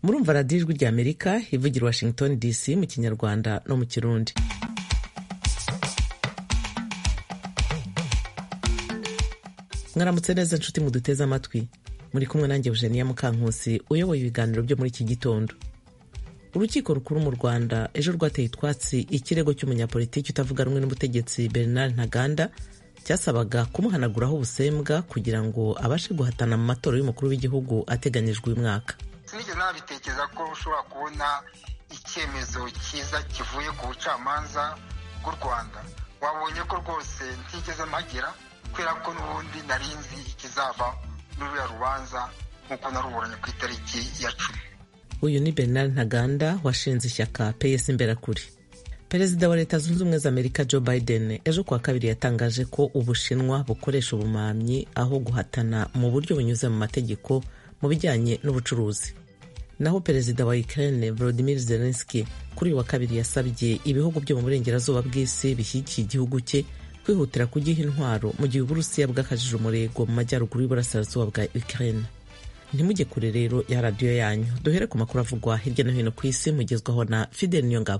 murumva radiyo ijwi rya amerika ivugira washington dc mu kinyarwanda no mu kirundi mwaramutse neza nshuti muduteze amatwi muri kumwe nanjye eugenia mukankusi uyoboye ibiganiro byo muri iki gitondo urukiko rukuru mu rwanda ejo rwateye utwatsi ikirego cy'umunyapolitiki utavuga rumwe n'ubutegetsi bernard ntaganda cyasabaga kumuhanaguraho ubusembwa kugira ngo abashe guhatana mu matora y'umukuru w'igihugu ateganyijwe uyu mwaka sinigeze nabitekereza ko ushobora kubona icyemezo cyiza kivuye ku bucamanza bw'u rwanda wabonye ko rwose ntigeze mpagera kubera ko n'ubundi nari nzi ikizava n'uriya rubanza nk'uko naruburanye ku itariki ya cumi uyu ni bernard ntaganda washinze ishyaka ps imberakuri perezida wa leta zunze ubumwe za amerika joe biden ejo kuwa kabiri yatangaje ko ubushinwa bukoresha ubumamyi aho guhatana mu buryo bunyuze mu mategeko mu bijyanye n'ubucuruzi naho perezida wa ukraine volodymyr zelensky kuri uyu wa kabiri yasabye ibihugu byo mu burengerazuba bw'isi bishyigikiye igihugu cye kwihutira kugiha intwaro mu gihe uburusiya bwakajije umurego mu majyaruguru y'uburasirazuba bwa ukraine ntimujye kure rero ya radiyo yanyu duhere ku makuru avugwa hirya no hino ku isi mugezwaho na fidel niyongabo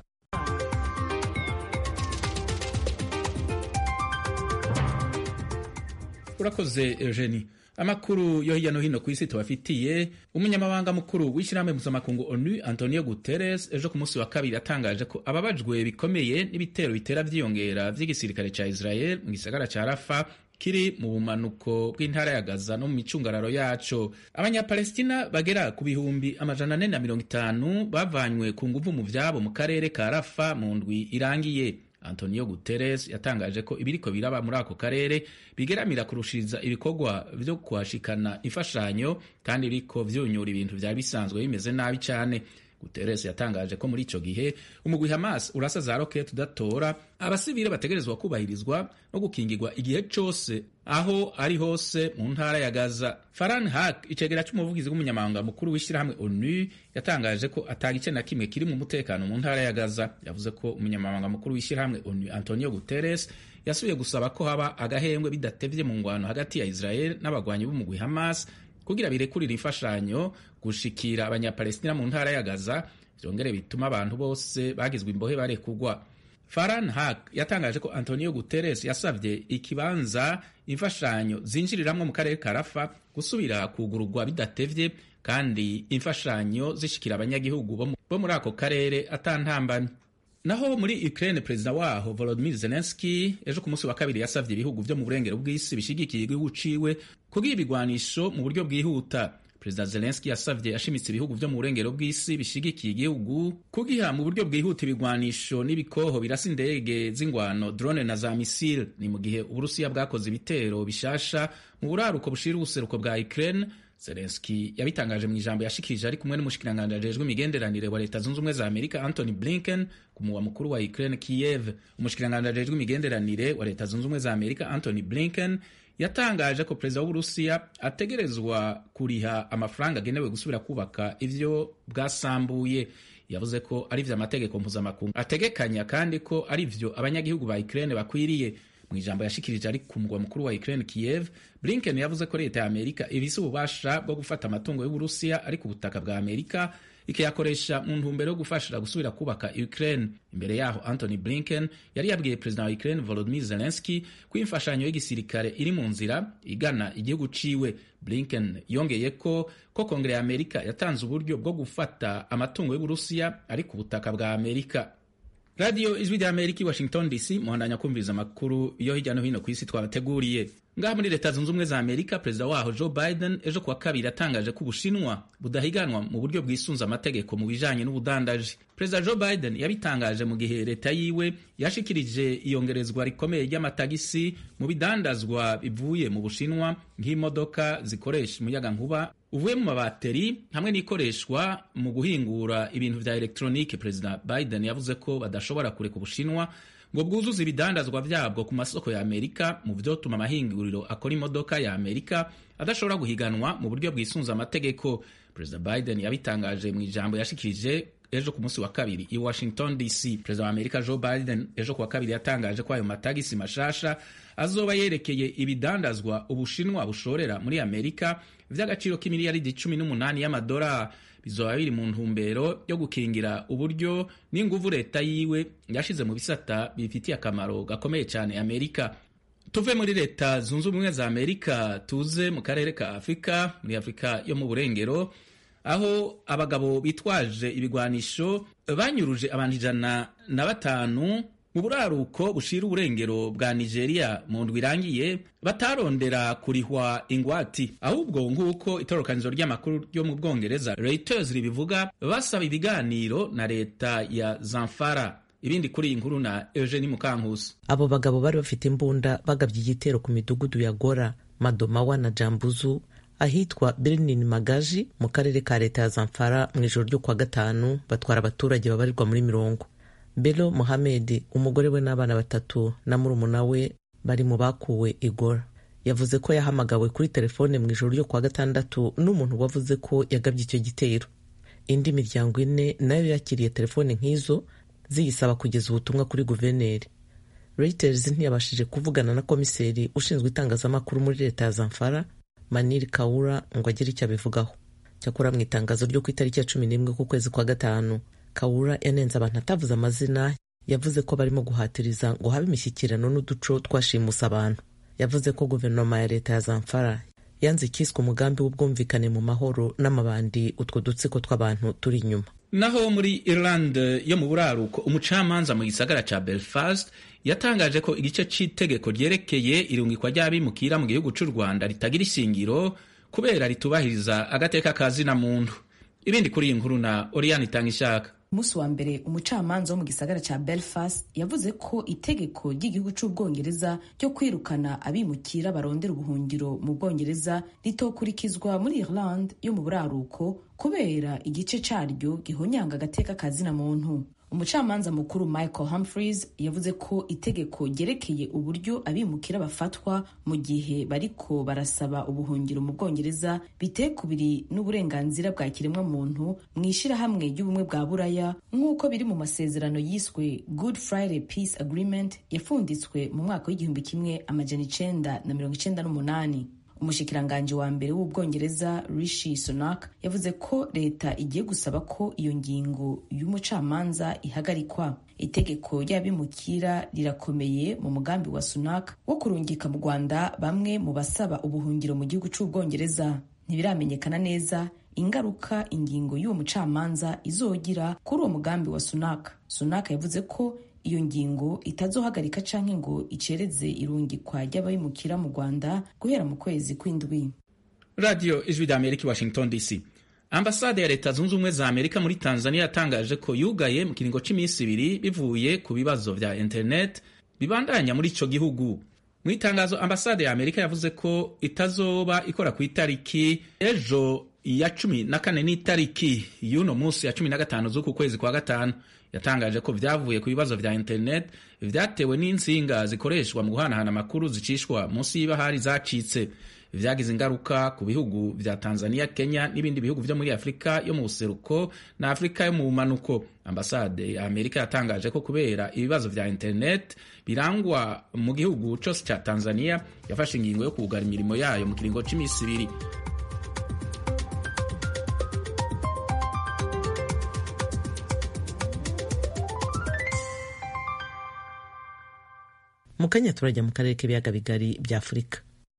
urakoze eugenie amakuru yo hirya no hino ku isi tubafitiye umunyamabanga mukuru w'ishyirahamwe mpuzamakungu onu antonio guterres ejo ku munsi wa kabiri yatangaje ko ababajwe bikomeye n'ibitero bitera byiyongera by'igisirikare cya israel mu gisagara cya rafa kiri mu bumanuko bw'intara ya gaza no mu micungararo yaco abanyapalestina bagera ku bihumbi amajana ane na mirongo itanu bavanywe ku nguvu mu vyabo mu karere ka rafa mu ndwi irangiye antonio guterres yatangaje ko ibiriko biraba muri ako karere bigeramira kurushiriza ibikorwa vyo kuhashikana imfashanyo kandi biriko vyunyura ibintu vyari bisanzwe bimeze nabi cane guterres yatangaje ko muri ico gihe umugwi hamas urasa za roketi udatora abasivile bategerezwa kubahirizwa no gukingirwa igihe cose aho ari hose mu ntara ya gaza faran hak icegera c'umuvugizi w'umunyamabanga mukuru w'ishyirahamwe onu yatangaje ko atagice na kimwe kiri mu mutekano mu ntara ya gaza yavuze ko umunyamabanga mukuru w'ishyirahamwe onu antonio guterres yasubiye gusaba ko haba agahembwe bidatevye mu ngwano hagati ya israel n'abagwanyi b'umugwi hamas kugira birekurire imfashanyo gushikira abanyapalestina mu ntara ya gaza vyongere bituma abantu bose bagizwe imbohe barekugwa faran hak yatangaje ko antonio guterres yasavye ikibanza imfashanyo zinjiriramwo mu karere ka rafa gusubira kugururwa bidatevye kandi imfashanyo zishikira abanyagihugu bo muri ako karere atantambamye naho muri Ukraine perezida waho Volodymyr Zelensky ejo ku munsi wa kabiri yasavye ibihugu vyo mu burengero bw'isi bishigikiye igihugu ciwe kugira ibigwanisho mu buryo bwihuta perezida Zelensky yasavye ashimitse ibihugu vyo mu burengero bw'isi bishigikiye igihugu kugiha mu buryo bwihuta ibigwanisho n'ibikoho birasa indege z'ingwano drone na za misile ni mu gihe uburusiya bwakoze ibitero bishasha mu buraruko bushira ubuseruko bwa Ukraine Zelensky yabitangaje mu ijambo yashikirije ari kumwe n'umushikiranganji ajejwe imigenderanire wa leta zunze ubumwe za Amerika Anthony Blinken ku muwa mukuru wa Ukraine Kiev. Umushikiranganji ajejwe imigenderanire wa leta zunze ubumwe za Amerika Anthony Blinken yatangaje ko perezida w'Uburusiya ategerezwa kuriha amafaranga agenewe gusubira kubaka ivyo bwasambuye. Yavuze ko ari vyo amategeko mpuzamakungu ategekanya kandi ko ari vyo abanyagihugu ba Ukraine bakwiriye mu ijambo yashikirije ari ku mugwa mukuru wa Ukraine Kiev, Blinken yavuze ko leta ya Amerika ibise ububasha bwo gufata amatungo y'Uburusiya ari ku butaka bwa Amerika ikayakoresha mu ntumbero yo gufasha gusubira kubaka Ukraine. Imbere yaho Anthony Blinken yari yabwiye perezida wa Ukraine Volodymyr Zelensky ko imfashanyo y'igisirikare iri mu nzira igana igihugu ciwe. Blinken yongeye ko ko kongere ya Amerika yatanze uburyo bwo gufata amatungo y'Uburusiya ari ku butaka bwa Amerika. radiyo ijwi rya amerika i washington dc muhandanya kumviriza amakuru yo hirya no hino ku isi twabateguriye ngaha muri leta zunze ubumwe za amerika perezida waho joe biden ejo kuwa kabiri yatangaje ko ubushinwa budahiganwa mu buryo bwisunze amategeko mu bijanye n'ubudandaji perezida joe biden yabitangaje mu gihe leta yiwe yashikirije iyongerezwa rikomeye ry'amatagisi mu bidandazwa bivuye mu bushinwa nk'imodoka zikoresha umuyagankuba uvuye mu mabateri hamwe n'ikoreshwa mu guhingura ibintu vya elektronike perezida biden yavuze ko badashobora kureka ubushinwa ngo bwuzuze ibidandazwa vyabwo ku masoko ya amerika mu vyotuma amahinguriro akora imodoka ya amerika adashobora guhiganwa mu buryo bwisunze amategeko perezida biden yabitangaje mu ijambo yashikirije ejo ku munsi wa kabiri i washington dc perezida wa amerika joe biden ejo ku wa kabiri yatangaje ko ayo matagisi mashasha azoba yerekeye ibidandazwa ubushinwa bushorera muri amerika vy'agaciro k'imiliyaridi cumi n'umunani y'amadolari bizoba biri mu ntumbero yo gukingira uburyo n'inguvu leta yiwe yashize mu bisata bifitiye akamaro gakomeye cyane amerika tuve muri leta zunze ubumwe za amerika tuze mu karere ka afurika muri afurika yo mu burengero aho abagabo bitwaje ibigwanisho banyuruje abantu ijana na batanu mu buraruko bushira uburengero bwa nigeria mu ndwi irangiye batarondera kurihwa ingwati ahubwo nk'uko itorokanizo ry'amakuru ryo mu bwongereza reuters ribivuga basaba ibiganiro na leta ya zamfara ibindi kuri iyi nkuru na eugenie mukankusi abo bagabo bari bafite imbunda bagabye igitero ku midugudu ya gora madomawa na jambuzu ahitwa birinin magaji mu karere ka leta ya zamfara mu ijoro ryo kuwa gatanu batwara abaturage babarirwa muri mirongo belo mohamed umugore we n'abana batatu na murumuna we bari mu bakuwe igora yavuze ko yahamagawe kuri telefone mu ijoro ryo kuwa gatandatu n'umuntu wavuze ko yagabye icyo gitero indi miryango ine nayo yakiriye telefone nk'izo ziyisaba kugeza ubutumwa kuri guverineri reuters ntiyabashije kuvugana na komiseri ushinzwe itangazamakuru muri leta ya zamfara maniri kawura ngo agire icyo abivugaho cyakora mu itangazo ryo ku itariki ya cumi n'imwe k'ukwezi kwa gatanu kawura yanenze abantu atavuze amazina yavuze ko barimo guhatiriza ngo habe imishyikirano n'uduco twashimusa abantu yavuze ko guverinoma ya leta ya zamfara yanze ikiswe umugambi w'ubwumvikane mu mahoro n'amabandi utwo dutsiko tw'abantu turi inyuma naho muri Ireland yo mu buraruko umucamanza mu gisagara ca Belfast yatangaje ko igice c'itegeko ryerekeye irungikwa ry'abimukira mu gihugu c'u Rwanda ritagira ishingiro kubera ritubahiriza agateka ka zina muntu ibindi kuri iyi nkuru na Oriane Itangishaka umunsi wa mbere umucamanza wo mu gisagara cya belfast yavuze ko itegeko ry'igihugu cy'ubwongereza ryo kwirukana abimukira barondera ubuhungiro mu bwongereza ritokurikizwa muri irland yo mu buraruko kubera igice cyaryo gihonyanga agateka ka zina muntu umucamanza mukuru michael humphreys yavuze ko itegeko ryerekeye uburyo abimukira bafatwa mu gihe bariko barasaba ubuhungiro mu bwongereza biteye kubiri n'uburenganzira bwa kiremwamuntu mu ishyirahamwe ry'ubumwe bwa buraya nk'uko biri mu masezerano yiswe good friday peace agreement yafunditswe mu mwaka w'igihumbi kimwe amajana icenda na mirongo icenda n'umunani umushikiranganji wa mbere w'ubwongereza rishi sunak yavuze ko leta igiye gusaba ko iyo ngingo y'umucamanza ihagarikwa itegeko ry'abimukira rirakomeye mu mugambi wa sunak wo kurungika mu rwanda bamwe mu basaba ubuhungiro mu gihugu cy'ubwongereza ntibiramenyekana neza ingaruka ingingo y'uwo mucamanza izogira kuri uwo mugambi wa sunak sunak yavuze ko iyo ngingo itazohagarika canke ngo icereze irungikwa ry'ababimukira mu rwanda guhera mu kwezi kw'indwi radiyo ijwi rya amerika washington dc ambasade ya leta zunze ubumwe za amerika muri tanzania yatangaje ko yugaye mu kiringo cy'iminsi ibiri bivuye ku bibazo vya internet bibandanya muri ico gihugu mu itangazo ambasade ya amerika yavuze ko itazoba ikora ku itariki ejo ya cumi na kane n'itariki y'uno munsi ya cumi na gatanu z'uku kwezi kwa gatanu yatangaje ko vyavuye ku bibazo vya internet vyatewe n'insinga zikoreshwa mu guhanahana amakuru zicishwa munsi y'ibahari zacitse vyagize ingaruka ku bihugu vya Tanzania, Kenya n'ibindi bihugu vyo muri Afurika yo mu buseruko na Afurika yo mu bumanuko. Ambasade ya Amerika yatangaje ko kubera ibibazo vya internet birangwa mu gihugu cose ca Tanzania yafashe ingingo yo kugara imirimo yayo mu kiringo c'imisi ibiri. mu kanya turajya mu karere k'ibiyaga bigari bya afurika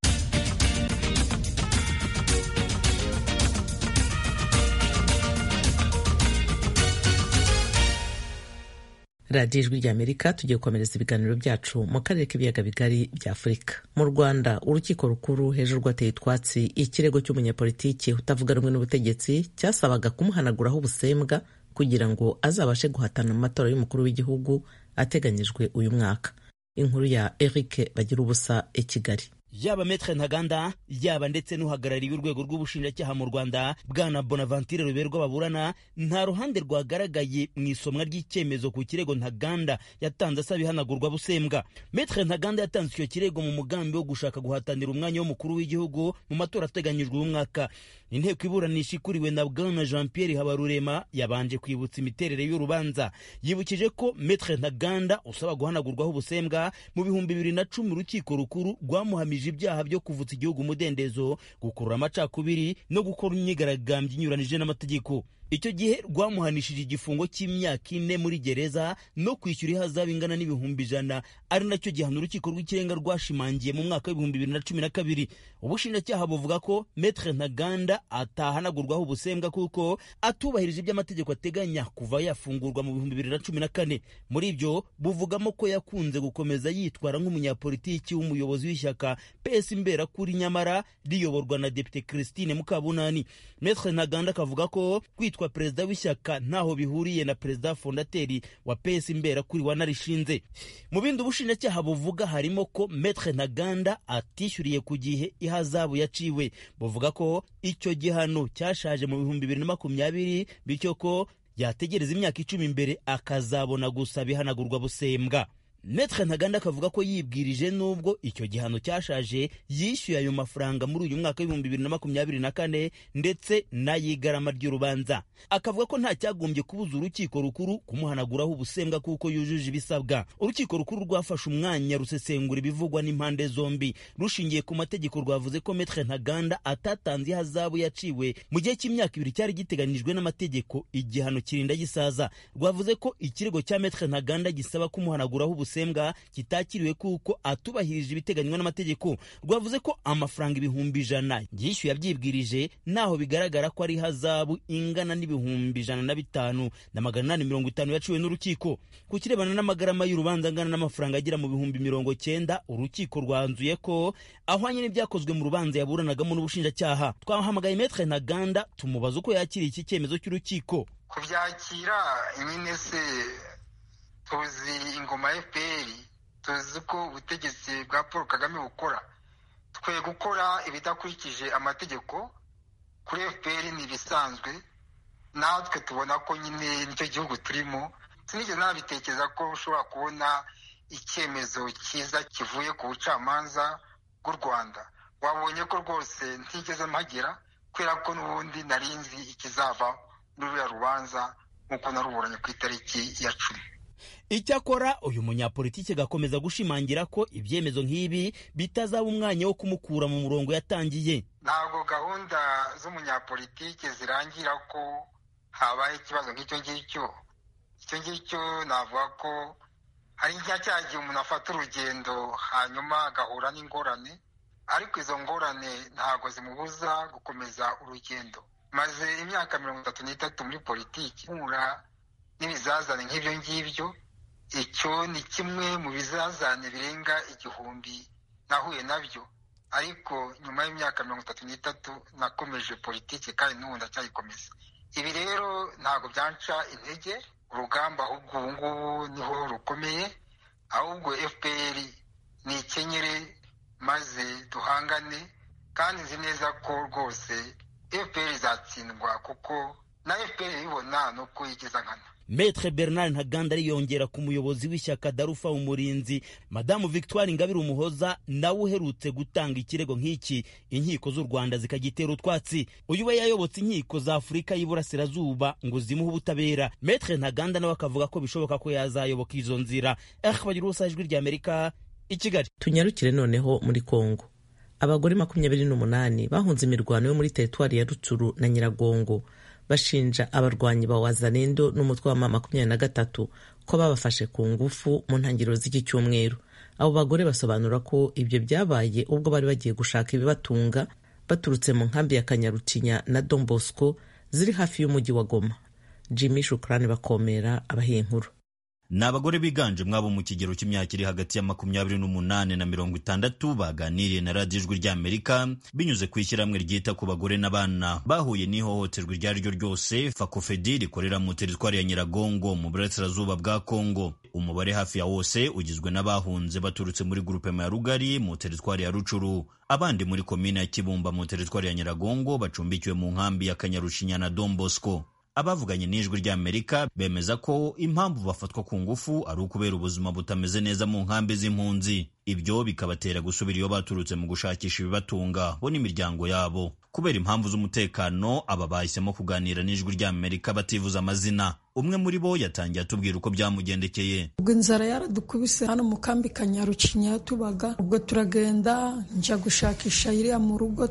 radiyo ijwi rya amerika tugiye gukomereza ibiganiro byacu mu karere k'ibiyaga bigari bya afurika mu rwanda urukiko rukuru hejuru rwateye utwatsi ikirego cy'umunyapolitiki utavuga rumwe n'ubutegetsi cyasabaga kumuhanaguraho ubusembwa kugira ngo azabashe guhatana mu matora y'umukuru w'igihugu ateganyijwe uyu mwaka inkuru ya Eric bagira ubusa i Kigali yaba Metre Ntaganda yaba ndetse n'uhagarariye urwego rw'ubushinjacyaha mu Rwanda bwana Bonaventure Ruberwa baburana nta ruhande rwagaragaye mu isomwa ry'icyemezo ku kirego Ntaganda yatanze asaba ihanagurwa busembwa Metre Ntaganda yatanze icyo kirego mu mugambi wo gushaka guhatanira umwanya w'umukuru w'igihugu mu matora ateganyijwe uyu mwaka inteko iburanisha ikuriwe na bwana Jean Pierre Habarurema yabanje kwibutsa imiterere y'urubanza yibukije ko Metre Ntaganda usaba guhanagurwaho ubusembwa mu bihumbi bibiri na cumi urukiko rukuru rwamuhamije ibyaha byo kuvutsa igihugu umudendezo gukurura amacakubiri no gukora imyigaragambyo inyuranije n'amategeko icyo gihe rwamuhanishije igifungo cy'imyaka ine muri gereza no kwishyura ihazabu ingana n'ibihumbi ijana ari nacyo gihano urukiko rw'ikirenga rwashimangiye mu mwaka w'ibihumbi bibiri na cumi na kabiri ubushinjacyaha buvuga ko metre ntaganda atahanagurwaho ubusembwa kuko atubahirije ibyo amategeko ateganya kuva yafungurwa mu bihumbi bibiri na cumi na kane muri ibyo buvugamo ko yakunze gukomeza yitwara nk'umunyapolitiki w'umuyobozi w'ishyaka ps imberakuri nyamara riyoborwa na depite christine mukabunani metre ntaganda akavuga ko kwitwa perezida w'ishyaka ntaho bihuriye na perezida fondateri wa ps imberakuri wanarishinze mu bindi ubushinjacyaha buvuga harimo ko metre ntaganda atishyuriye ku gihe ihazabu yaciwe buvuga ko icyo gihano cyashaje mu bihumbi bibiri na makumyabiri bityo ko yategereza imyaka icumi imbere akazabona gusa bihanagurwa busembwa metre ntaganda akavuga ko yibwirije n'ubwo icyo gihano cyashaje yishyuye ayo mafaranga muri uyu mwaka w'ibihumbi bibiri na makumyabiri na kane ndetse n'ay'igarama ry'urubanza akavuga ko nta cyagombye kubuza urukiko rukuru kumuhanaguraho ubusembwa kuko yujuje ibisabwa urukiko rukuru rwafashe umwanya rusesengura ibivugwa n'impande zombi rushingiye ku mategeko rwavuze ko metre ntaganda atatanze ihazabu yaciwe mu gihe cy'imyaka ibiri cyari giteganijwe n'amategeko igihano kirinda gisaza rwavuze ko ikirego cya metre ntaganda gisaba kumuhanaguraho ubusembwa ubusembwa kitakiriwe kuko atubahirije ibiteganywa n'amategeko rwavuze ko amafaranga ibihumbi ijana yishyuye abyibwirije naho bigaragara ko ari ihazabu ingana n'ibihumbi ijana na bitanu na magana inani mirongo itanu yaciwe n'urukiko ku kirebana n'amagarama y'urubanza angana n'amafaranga agera mu bihumbi mirongo cyenda urukiko rwanzuye ko ahwanye n'ibyakozwe mu rubanza yaburanagamo n'ubushinjacyaha twahamagaye metre ntaganda tumubaza uko yakiriye iki cyemezo cy'urukiko kubyakira nyine se tuzi ingoma ya fpr tuzi ko ubutegetsi bwa paul kagame bukora twe gukora ibidakurikije amategeko kuri fpr ni ibisanzwe natwe tubona ko nyine nicyo gihugu turimo sinigeze nabitekereza ko ushobora kubona icyemezo cyiza kivuye ku bucamanza bw'u rwanda wabonye ko rwose ntigeze mpagera kubera ko n'ubundi narinzi ikizava muri ruriya rubanza nk'uko naruburanye ku itariki ya cumi icyakora uyu munyapolitiki agakomeza gushimangira ko ibyemezo nk'ibi bitazaba umwanya wo kumukura mu murongo yatangiye ntabwo gahunda z'umunyapolitiki zirangira ko habaye ikibazo nk'icyo ngicyo icyo ngicyo navuga ko hari igihe cya gihe umuntu afata urugendo hanyuma agahura n'ingorane ariko izo ngorane ntabwo zimubuza gukomeza urugendo maze imyaka mirongo itatu n'itatu muri politiki nkura n'ibizazane nk'ibyo ngibyo icyo ni kimwe mu bizazane birenga igihumbi nahuye nabyo ariko nyuma y'imyaka mirongo itatu n'itatu nakomeje politiki kandi n'ubu ndacyayikomeza ibi rero ntabwo byanca intege urugamba ahubwo ubu ngubu niho rukomeye ahubwo fpr ni ikenyere maze duhangane kandi nzi neza ko rwose fpr izatsindwa kuko na fpr ibibona ni uko yigeza nkana Maître Bernard Ntaganda ariyongera ku muyobozi w'ishyaka Darufa Umurinzi Madamu Victoire Ingabire Umuhoza nawe uherutse gutanga ikirego nk'iki inkiko z'u Rwanda zikagitera utwatsi uyu we yayobotse inkiko za Afurika y'Iburasirazuba ngo zimuhe ubutabera Maître Ntaganda nawe akavuga ko bishoboka ko yazayoboka izo nzira eh bagira ubusa ijwi rya Amerika i Kigali tunyarukire noneho muri Kongo abagore makumyabiri n'umunani bahunze imirwano yo muri teritwari ya Rucuru na Nyiragongo bashinja abarwanyi ba wazalendo n'umutwe wa makumyabiri na gatatu ko babafashe ku ngufu mu ntangiriro z'iki cyumweru abo bagore basobanura ko ibyo byabaye ubwo bari bagiye gushaka ibibatunga baturutse mu nkambi ya kanyarucinya na Don Bosco ziri hafi y'umujyi wa Goma Jimmy Shukrani bakomera abahiye inkuru ni abagore biganje mwabo mu kigero cy'imyaka iri hagati ya makumyabiri n'umunani na mirongo itandatu baganiriye na radiyo ijwi ry'amerika binyuze ku ishyirahamwe ryita ku bagore n'abana bahuye n'ihohoterwa iryo ari ryo ryose fakofedi rikorera mu teritwari ya nyiragongo mu burasirazuba bwa kongo umubare hafi ya wose ugizwe n'abahunze baturutse muri grupema ya rugari mu teritwari ya rucuru abandi muri komine ya kibumba mu teritwari ya nyiragongo bacumbikiwe mu nkambi ya kanyarushinya na don bosco abavuganye n'ijwi ry'amerika bemeza ko impamvu bafatwa ku ngufu ari ukubera ubuzima butameze neza mu nkambi z'impunzi ibyo bikabatera gusubira iyo baturutse mu gushakisha ibibatunga bo n'imiryango yabo kubera impamvu z'umutekano aba bahisemo kuganira n'ijwi ry'amerika bativuza amazina umwe muri bo yatangiye atubwira uko byamugendekeye ubwo inzara yaradukubise hano mu kambi ka nyarucinya tubaga ubwo turagenda njya gushakisha iriya mu rugo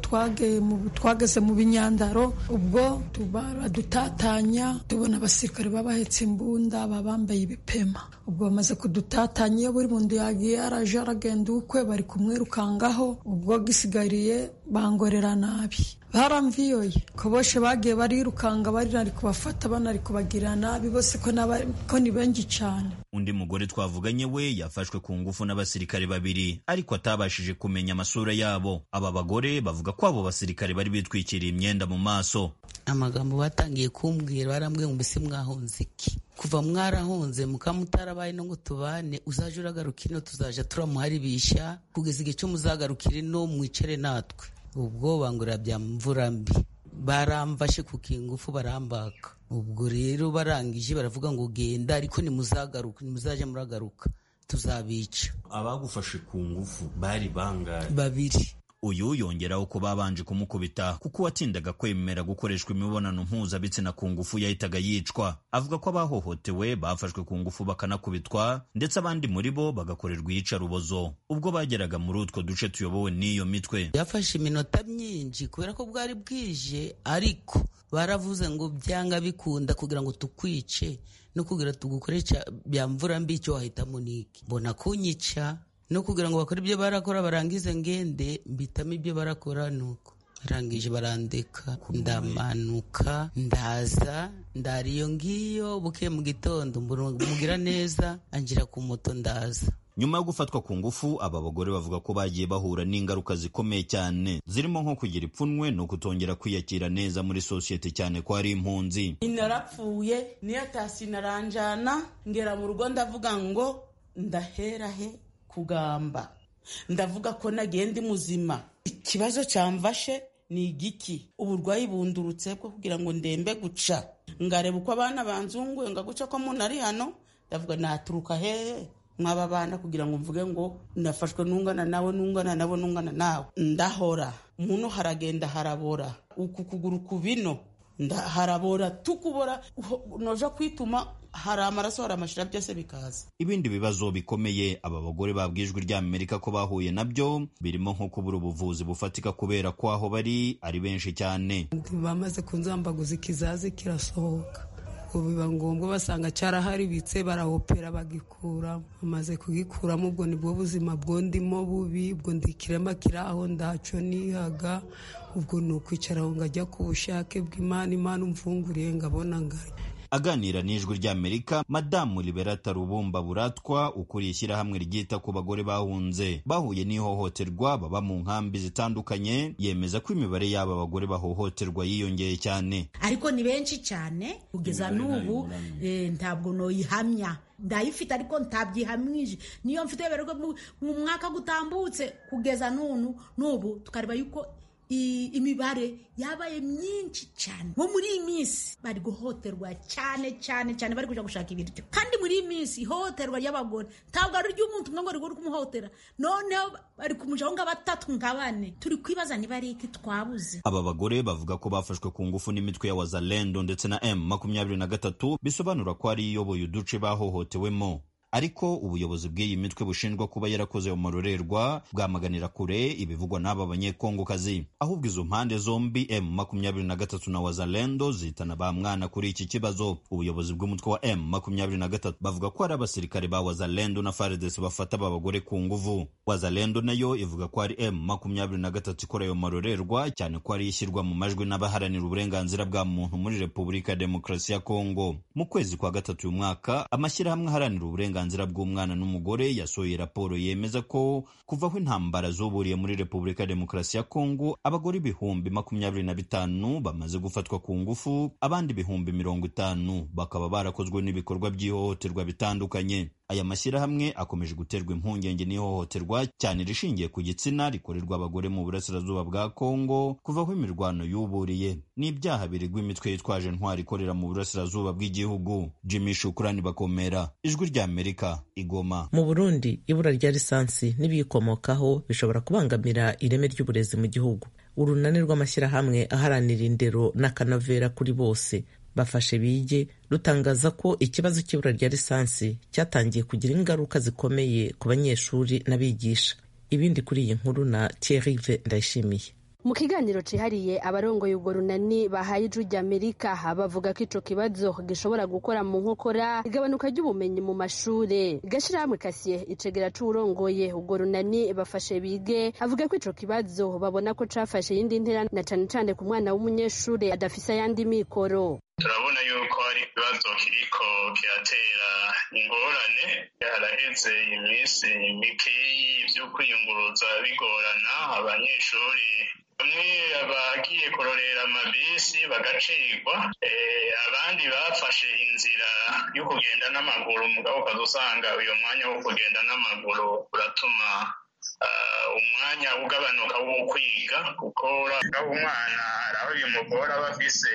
twageze mu binyandaro ubwo baradutatanya tubona abasirikare baba bahetse imbunda baba bambaye ibipema ubwo bamaze kudutatanya iyo buri muntu yagiye araje aragenda ukwe bari kumwirukangaho ubwo gisigariye bangorera nabi baramviyoye ko bose bagiye barirukanga bari kubafata banari kubagirira nabi bose ko ni benshi cyane undi mugore twavuganye we yafashwe ku ngufu n'abasirikare babiri ariko atabashije kumenya amasura yabo aba bagore bavuga ko abo basirikare bari bitwikiriye imyenda mu maso amagambo batangiye kumbwira barambwiye ngo mbese mwahunze iki kuva mwarahunze mukamutarabaye no ngo tubane uzaje uragaruka ino tuzaja turamuharibisha kugeza igihe cyo muzagarukira ino mwicare natwe ubwo bangurira bya mvura mbi baramfashe ku kingufu barambaka ubwo rero barangije baravuga ngo genda ariko nimuzagaruka nimuzaje muragaruka tuzabica abagufashe ku ngufu bari bangahe babiri uyu yongeraho ko babanje kumukubita kuko uwatindaga kwemera gukoreshwa imibonano mpuzabitsina ku ngufu yahitaga yicwa avuga ko abahohotewe bafashwe ku ngufu bakanakubitwa ndetse abandi muri bo bagakorerwa iyicarubozo ubwo bageraga muri utwo duce tuyobowe n'iyo mitwe byafashe iminota myinshi kubera ko bwari bwije ariko baravuze ngo byanga bikunda kugira ngo tukwice no kugira tugukoresha bya mvura mbi icyo wahitamo niki mbona kunyica no kugira ngo bakore ibyo barakora barangize ngende mbitamo ibyo barakora nuko barangije barandeka ndamanuka ndaza ndara iyo ngiyo buke mu gitondo mugira neza angira ku moto ndaza nyuma yo gufatwa ku ngufu aba bagore bavuga ko bagiye bahura n'ingaruka zikomeye cyane zirimo nko kugira ipfunwe no kutongera kwiyakira neza muri sosiyete cyane ko ari impunzi narapfuye niyo tasi naranjana ngera mu rugo ndavuga ngo ndahera he kugamba ndavuga ko nagiye ndi muzima ikibazo cyamfashe ni igiki uburwayi bundurutse bwo kugira ngo ndembe guca ngareba uko abana banzunguye nga guca ko muntu ari hano ndavuga naturuka hehe mwaba bana kugira ngo mvuge ngo nafashwe nungana nawe nungana nabo nungana nawe ndahora umuntu haragenda harabora uku kuguru ku bino harabora tukubora noja kwituma hari amaraso hari amashira byose bikaza ibindi bibazo bikomeye aba bagore babwijwe ry'amerika ko bahuye nabyo birimo nko kubura ubuvuzi bufatika kubera ko aho bari ari benshi cyane bamaze kunzambaguza ikizazi kirasohoka ubwo biba ngombwa basanga cyaraharibitse barahopera bagikuramo bamaze kugikuramo ubwo nibwo buzima bwo ndimo bubi ubwo ndi ikirema kiri aho ndaco nihaga ubwo ni ukwicara aho ngajya ku bushake bw'imana imana umfunguriye ngabona ngari aganira n'ijwi ry'amerika madamu liberata rubumba buratwa ukuriye ishyirahamwe ryita ku bagore bahunze bahuye n'ihohoterwa baba mu nkambi zitandukanye yemeza ko imibare y'aba bagore bahohoterwa yiyongeye cyane ariko ni benshi cyane kugeza n'ubu ntabwo noyihamya ndayifite ariko ntabyihamwije niyo mfite mu mwaka gutambutse kugeza n'ubu tukareba yuko imibare yabaye myinshi cyane nko muri iyi minsi bari guhohoterwa cyane cyane cyane bari kujya gushaka ibiryo kandi muri iyi minsi ihohoterwa ry'abagore ntabwo ari iry'umuntu umwe ngo rigore kumuhotera noneho bari kumujaho nga batatu nka bane turi kwibaza niba ari iki twabuze aba bagore bavuga ko bafashwe ku ngufu n'imitwe ya wazalendo ndetse na m makumyabiri na gatatu bisobanura ko ari iyoboye uduce bahohotewemo ariko ubuyobozi bw'iyi mitwe bushinjwa kuba yarakoze umurorerwa bwamaganira kure ibivugwa n'aba banyekongokazi ahubwo izo mpande zombi m makumyabiri na gatatu na wazalendo zitana ba mwana kuri iki kibazo ubuyobozi bw'umutwe wa m makumyabiri na gatatu bavuga ko ari abasirikare ba wazalendo na faridesi bafata aba bagore ku nguvu wazalendo nayo ivuga ko ari m makumyabiri na gatatu ikora ayo marorerwa cyane ko ari ishyirwa mu majwi n'abaharanira uburenganzira bwa muntu muri repubulika ya demokarasi ya kongo mu kwezi kwa gatatu uyu mwaka amashyirahamwe aharanira uburenganzira uburenganzira bw'umwana n'umugore yasohoye raporo yemeza ko kuva aho intambara zuburiye muri repubulika ya demokarasi ya kongo abagore ibihumbi makumyabiri na bitanu bamaze gufatwa ku ngufu abandi ibihumbi mirongo itanu bakaba barakozwe n'ibikorwa by'ihohoterwa bitandukanye aya mashyirahamwe akomeje guterwa impungenge n'ihohoterwa cyane rishingiye ku gitsina rikorerwa abagore mu burasirazuba bwa kongo kuva aho imirwano yuburiye n'ibyaha biregwa imitwe yitwaje ntwari ikorera mu burasirazuba bw'igihugu jimmy shukurani bakomera ijwi ry'amerika igoma mu burundi ibura rya lisansi n'ibiyikomokaho bishobora kubangamira ireme ry'uburezi mu gihugu urunani rw'amashyirahamwe aharanira indero n'akanovera kuri bose bafashe bige rutangaza ko ikibazo cy'ibura rya lisansi cyatangiye kugira ingaruka zikomeye ku banyeshuri n'abigisha ibindi kuri iyi nkuru na Thierry Ndayishimiye mu kiganiro cihariye abarongoye ubwo runani bahaye ijwi ry'amerika bavuga ko ico kibazo gishobora gukora mu nkokora igabanuka ry'ubumenyi mu mashure gashirahamwe kasiye icegera c'uwurongoye ubwo runani bafashe bige avuga ko ico kibazo babona ko cafashe iyindi ntera na cane cane ku mwana w'umunyeshure adafise ayandi mikoro turabona yuko hari ikibazo kiriko kiratera ingorane haraheze iminsi mikeyi vyo kwiyunguruza bigorana abanyeshuri bamwe bagiye kurorera amabisi bagacikwa abandi bafashe inzira yo kugenda n'amaguru mugabo ukaza usanga uyo mwanya wo kugenda n'amaguru uratuma umwanya ugabanuka wo kwiga kuko umwana hari aho bimugora aba afise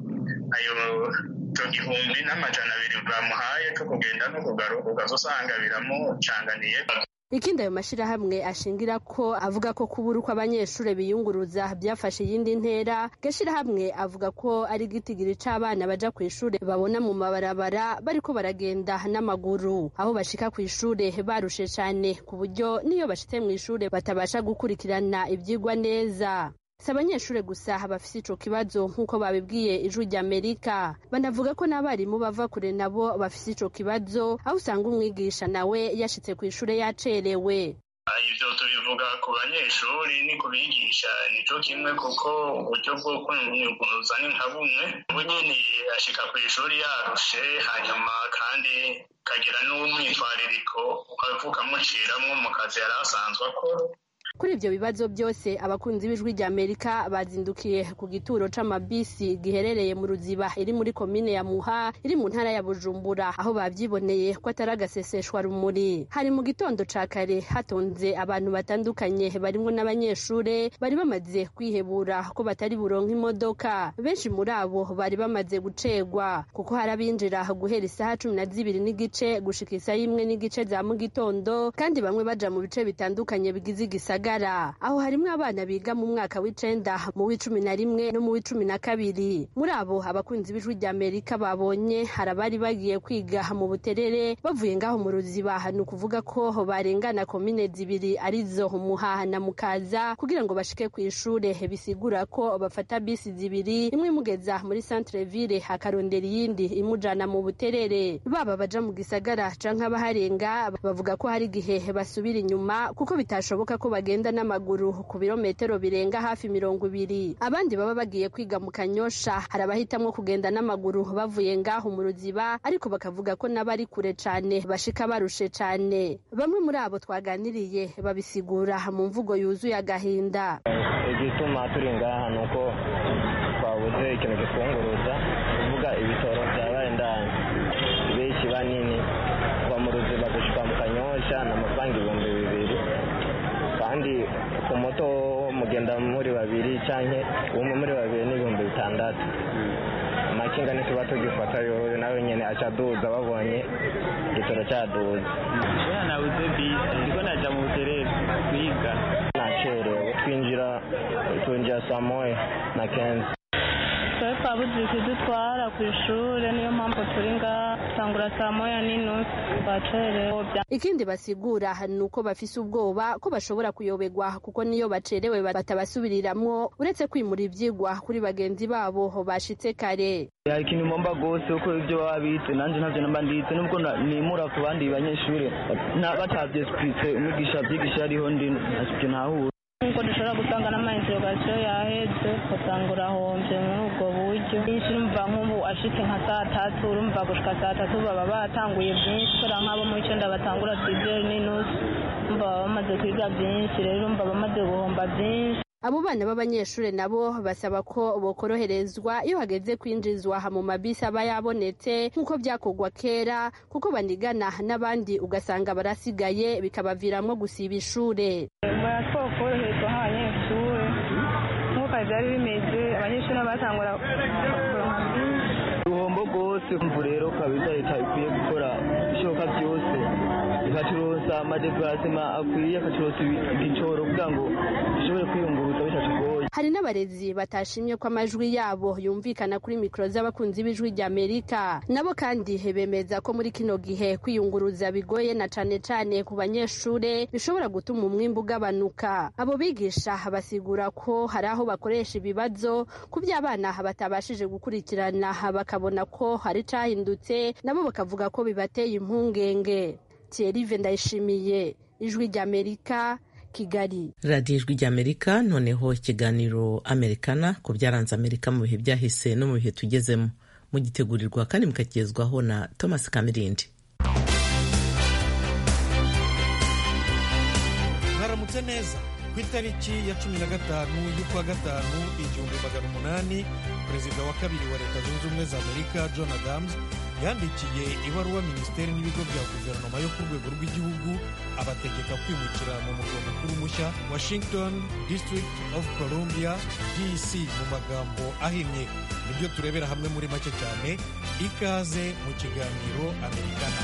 ayo icyo gihumbi n'amajana abiri bamuhaye cyo kugenda no kugaruka ukaza usanga biramucanganiye ikindi ayo mashyirahamwe ashingira ko avuga ko kubura uko abanyeshuri biyunguruza byafashe iyindi ntera gashyirahamwe avuga ko ari igitigiri c'abana baja ku ishuri babona mu mabarabara bariko baragenda n'amaguru aho bashika ku ishuri barushe cane ku buryo niyo bashitse mu ishuri batabasha gukurikirana ivyigwa neza si abanyeshuri gusa bafise ico kibazo nk'uko babibwiye ijwi ry'amerika banavuga ko n'abarimu bava kure nabo bafise ico kibazo aho usanga umwigisha nawe yashitse ku ishure yacerewe ibyo tubivuga ku banyeshuri ni ku bigisha nico kimwe kuko uburyo bwo kunyuguruza ni nka bumwe ubu nyine ashika ku ishuri yarushe hanyuma kandi kagira n'umwitwaririko ukavuka muciramwo mu kazi yari asanzwe akora kuri ibyo bibazo byose abakunzi b'ijwi rya amerika bazindukiye ku gituro c'amabisi giherereye mu ruziba iri muri komine ya muha iri mu ntara ya bujumbura aho bavyiboneye ko atari agaseseshwa rumuri hari mu gitondo ca kare hatonze abantu batandukanye barimwo n'abanyeshure bari bamaze kwihebura ko batari buronka imodoka benshi muri abo bari bamaze gucegwa kuko hari abinjira guhera isaha cumi na zibiri n'igice gushika isaha imwe n'igice za mu gitondo kandi bamwe baja mu bice bitandukanye bigize igisagara aho harimwo abana biga mu mwaka w'icenda mu w'icumi na rimwe no mu w'icumi na kabiri muri abo abakunzi b'ijwi rya amerika babonye hari abari bagiye kwiga mu buterere bavuye ngaho mu ruziba ni ukuvuga ko barengana komine zibiri arizo muhaha na mukaza kugira ngo bashike ku ishure bisigura ko bafata bisi zibiri imwe imugeza muri centre ville hakarondera iyindi imujana mu buterere baba baja mu gisagara canke abaharenga bavuga ko hari igihe basubira inyuma kuko bitashoboka ko bagenda bagenda n'amaguru ku birometero birenga hafi mirongo ibiri abandi baba bagiye kwiga mu kanyosha hari abahitamwo kugenda n'amaguru bavuye ngaho mu ruziba ariko bakavuga ko n'abari kure cane bashika barushe cane bamwe muri abo twaganiriye babisigura mu mvugo yuzuye agahinda igituma turi ngaha ni uko twabuze ikintu kitwunguruza kuvuga ibitoro byabaye ndani benshi banini kuva mu ruziba gushika mu kanyosha ni amafaranga ibihumbi bibiri kandi ku moto mugenda muri babiri cyangwa umwe muri babiri n'ibihumbi bitandatu amakinga ntituba tugifata yowe nawe nyine aca aduza babonye igitoro cyaduza kubera nabuze bisi ndiko naja mu buterere kwiga nacerewe twinjira twinjira saa moya na kenzi twe twabuze ikidutwara ku ishuri niyo mpamvu turi ngaha tangura saa moya n'inusu twacerewe ikindi basigura ni uko bafise ubwoba ko bashobora kuyoberwa kuko niyo bacerewe batabasubiriramwo uretse kwimura ivyigwa kuri bagenzi babo bashitse kare hari ikintu mpomba rwose kuko ibyo baba bitse nanjye ntabyo namba nditse nubwo nimura ku bandi banyeshuri batavyeswitse umwigisha avyigisha ariho ndi ntacyo ntahura nkuko dushobora gusanga n'amainterogasiyo yaheze ugasanga urahombye muri ubwo buryo nyinshi urumva nk'ubu ashitse nka saa tatu urumva gushika saa tatu baba batanguye byinshi kubera nk'abo mu icenda batangura sizeri n'inusu urumva baba bamaze kwiga byinshi rero urumva bamaze guhomba byinshi abo bana b'abanyeshuri nabo basaba ko bokoroherezwa iyo hageze kwinjizwa mu mabisi aba yabonetse nk'uko byakorwa kera kuko banigana n'abandi ugasanga barasigaye bikabaviramo gusiba ishure baratwara koroherezwa nk'abanyeshuri nk'uko byari bimeze abanyeshuri batangura uruhombo rwose kumva rero kabisa leta ikwiye gukora ibishoboka byose ikacuruza amadeparasema akwiye akacuruza igicoro kugira ngo dushobore kwiyunguruza bitatugoye hari n'abarezi batashimye ko amajwi yabo yumvikana kuri mikoro z'abakunzi b'ijwi rya amerika nabo kandi bemeza ko muri kino gihe kwiyunguruza bigoye na cane cane ku banyeshure bishobora gutuma umwimbu ugabanuka abo bigisha basigura ko hari aho bakoresha ibibazo ku by'abana batabashije gukurikirana bakabona ko hari cahindutse nabo bakavuga ko bibateye impungenge Thierry ndayishimiye ijwi rya amerika kigali radiyo ijwi ry'amerika noneho ikiganiro amerikana ku byaranze amerika mu bihe byahise no mu bihe tugezemo mugitegurirwa kandi mukakigezwaho na thomas kamirindi mwaramutse neza ku itariki ya cumi na gatanu y'ukwa gatanu igihumbi magana umunani perezida wa kabiri wa leta zunze ubumwe za amerika john adams yandikiye ibaruwa minisiteri n'ibigo bya guverinoma yo ku rwego rw'igihugu abategeka kwimukira mu murwa mukuru mushya washington district of columbia dc mu magambo ahinnye nibyo turebera hamwe muri make cyane ikaze mu kiganiro amerikana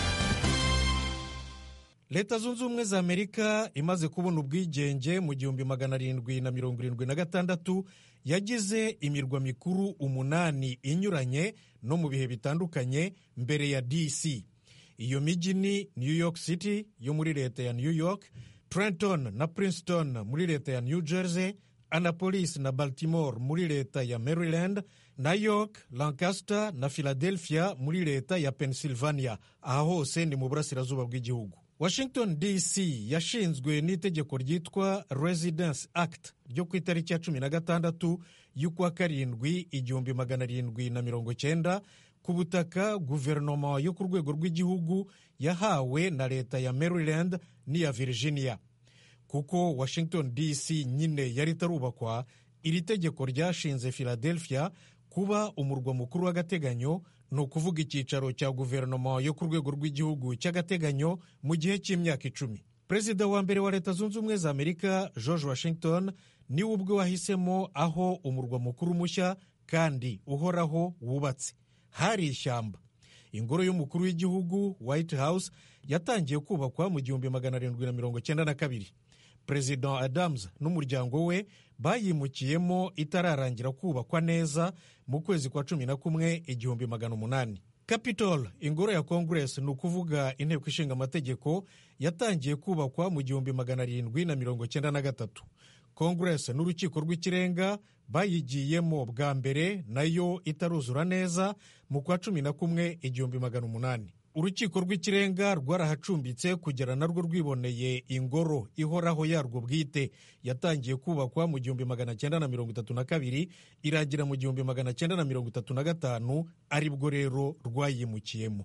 leta zunze ubumwe za amerika imaze kubona ubwigenge mu gihumbi magana arindwi na mirongo irindwi na gatandatu yagize imirwa mikuru umunani inyuranye no mu bihe bitandukanye mbere ya dc iyo mijyi ni new york city yo muri leta ya new york trenton na princeton muri leta ya new jersey annapolis na baltimore muri leta ya maryland na york lancaster na philadelphia muri leta ya pennsylvania aha hose ni mu burasirazuba bw'igihugu washington dc yashinzwe n'itegeko ryitwa residence act ryo ku itariki ya cumi na gatandatu y'ukwa karindwi igihumbi magana arindwi na mirongo cyenda ku butaka guverinoma yo ku rwego rw'igihugu yahawe na leta ya maryland n'iya virginia kuko washington dc nyine yari itarubakwa iri tegeko ryashinze philadelphia kuba umurwa mukuru w'agateganyo ni ukuvuga icyicaro cya guverinoma yo ku rwego rw'igihugu cy'agateganyo mu gihe cy'imyaka icumi perezida wa mbere wa leta zunze ubumwe za amerika george washington niwe ubwe wahisemo aho umurwa mukuru mushya kandi uhoraho wubatse hari ishyamba ingoro y'umukuru w'igihugu white house yatangiye kubakwa mu gihumbi magana arindwi na mirongo cyenda na kabiri perezida adams n'umuryango we bayimukiyemo itararangira kubakwa neza mu kwezi kwa cumi na kumwe igihumbi magana umunani capitol ingoro ya congress ni ukuvuga inteko ishinga amategeko yatangiye kubakwa mu gihumbi magana arindwi na mirongo cyenda na gatatu congress n'urukiko rw'ikirenga bayigiyemo bwa mbere nayo itaruzura neza mu kwa cumi na kumwe igihumbi magana umunani urukiko rw'ikirenga rwarahacumbitse kugera narwo rwiboneye ingoro ihoraho yarwo bwite yatangiye kubakwa mu gihumbi magana cyenda na mirongo itatu na kabiri irangira mu gihumbi magana cyenda na mirongo itatu na gatanu aribwo rero rwayimukiyemo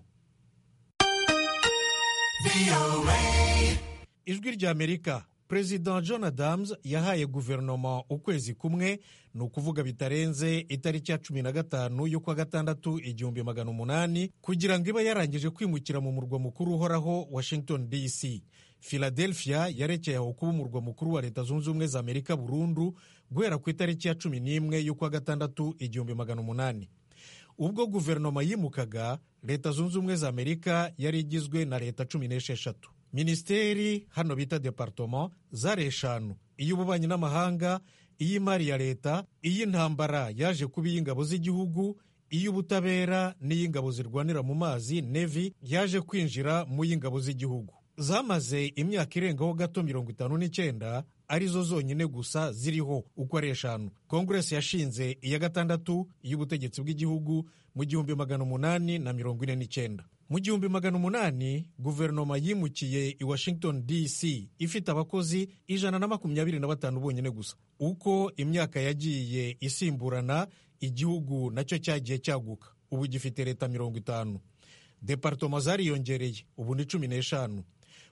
ijwi rya amerika perezida john adams yahaye guverinoma ukwezi kumwe ni ukuvuga bitarenze itariki ya cumi na gatanu y'ukwa gatandatu igihumbi magana umunani kugira ngo ibe yarangije kwimukira mu murwa mukuru uhoraho washington dc philadelphia yarekeye aho kuba umurwa mukuru wa leta zunze ubumwe za amerika burundu guhera ku itariki ya cumi n'imwe y'ukwa gatandatu igihumbi magana umunani ubwo guverinoma yimukaga leta zunze ubumwe za amerika yari igizwe na leta cumi n'esheshatu minisiteri hano bita departoma zari eshanu iy'ububanyi n'amahanga iy'imari ya leta iy'intambara yaje kuba iy'ingabo z'igihugu iy'ubutabera n'iy'ingabo zirwanira mu mazi nevi yaje kwinjira mu y'ingabo z'igihugu zamaze imyaka irengaho gato mirongo itanu n'icyenda arizo zonyine gusa ziriho uko ari eshanu kongeresi yashinze iya gatandatu y'ubutegetsi bw'igihugu mu gihumbi magana umunani na mirongo ine n'icyenda mu gihumbi magana umunani guverinoma yimukiye i washington dc ifite abakozi ijana na makumyabiri na batanu bonyine gusa uko imyaka yagiye isimburana igihugu nacyo cyagiye cyaguka ubu gifite leta mirongo itanu departoma zariyongereye ubu ni cumi n'eshanu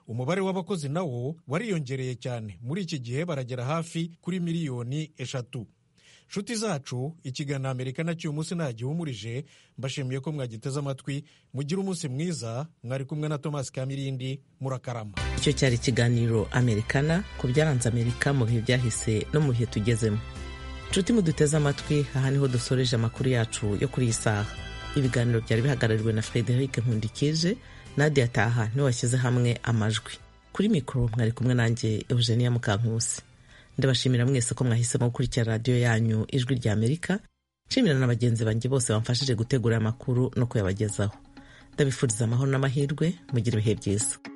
umubare w'abakozi nawo wariyongereye cyane muri iki gihe baragera hafi kuri miliyoni eshatu nshuti zacu ikiganiro amerika nacyo uyu munsi ntagihumurije mbashimiye ko mwagiteze amatwi mugire umunsi mwiza mwari kumwe na thomas kamirindi murakarama icyo cyari ikiganiro amerikana ku byaranze amerika mu bihe byahise no mu bihe tugezemo nshuti muduteze amatwi aha niho dusoreje amakuru yacu yo kuri iyi saha ibiganiro byari bihagarariwe na frederic nkundikije nadia taha niwe washyize hamwe amajwi kuri mikoro mwari kumwe nanjye eugenia mukankusi ndabashimira mwese ko mwahisemo gukurikira radiyo yanyu ijwi rya amerika nshimira na bagenzi banjye bose bamfashije gutegura amakuru no kuyabagezaho ndabifuriza amahoro n'amahirwe mugire ibihe byiza